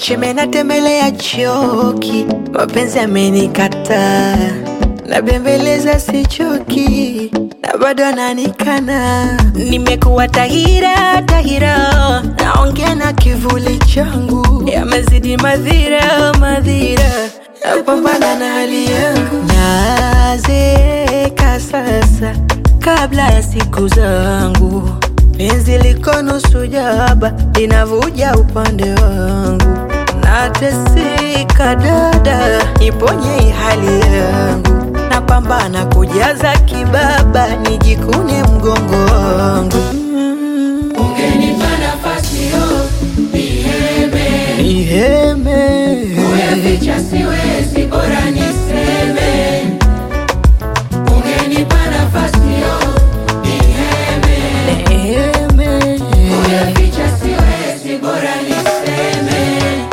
Chemcheme natembelea choki, mapenzi amenikataa, nabembeleza sichoki, na bado ananikana. Nimekuwa tahira tahira, naongea na kivuli changu, yamezidi madhira madhira, napambana na hali yangu, nazeeka sasa kabla ya siku zangu penzi liko nusu jaba linavuja upande wangu, nateseka dada, niponye hii hali yangu, napambana kujaza kibaba, nijikune mgongo wangu. Ungenipa nafasi yo niheme, Niheme, kuyaficha siwezi, bora niseme. Ungenipa nafasi yo niheme, niheme, kuyaficha siwezi, bora niseme.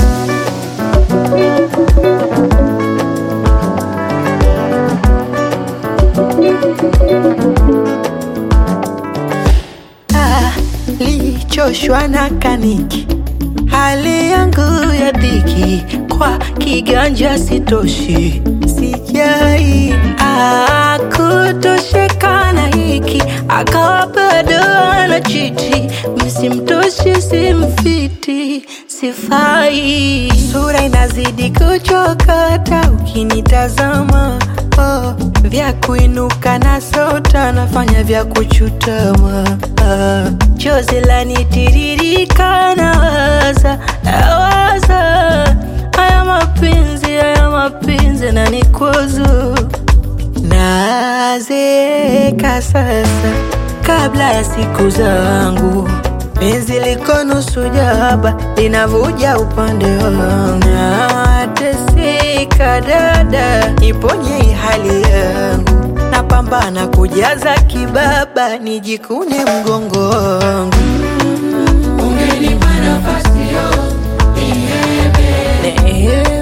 Ah, lichoshwa na kaniki, hali yangu ya dhiki, kwa kiganja sitoshi, sijai ah, kutosheka na hiki, akawa bado anachiti, msimtoshi simfiti, sifai, sura inazidi kuchokata ukinitazama oh, vya kuinuka na sota nafanya vya kuchutama ah, chozi lanitiririka nawaza nawaza haya mapenzi haya mapenzi na nikwazo nazeeka sasa kabla ya siku zangu penzi liko nusu jaba linavuja upande wangu nateseka dada niponye hii hali yangu napambana kujaza kibaba nijikune mgongo wangu Ungenipa nafasi yo niheme, Nehe.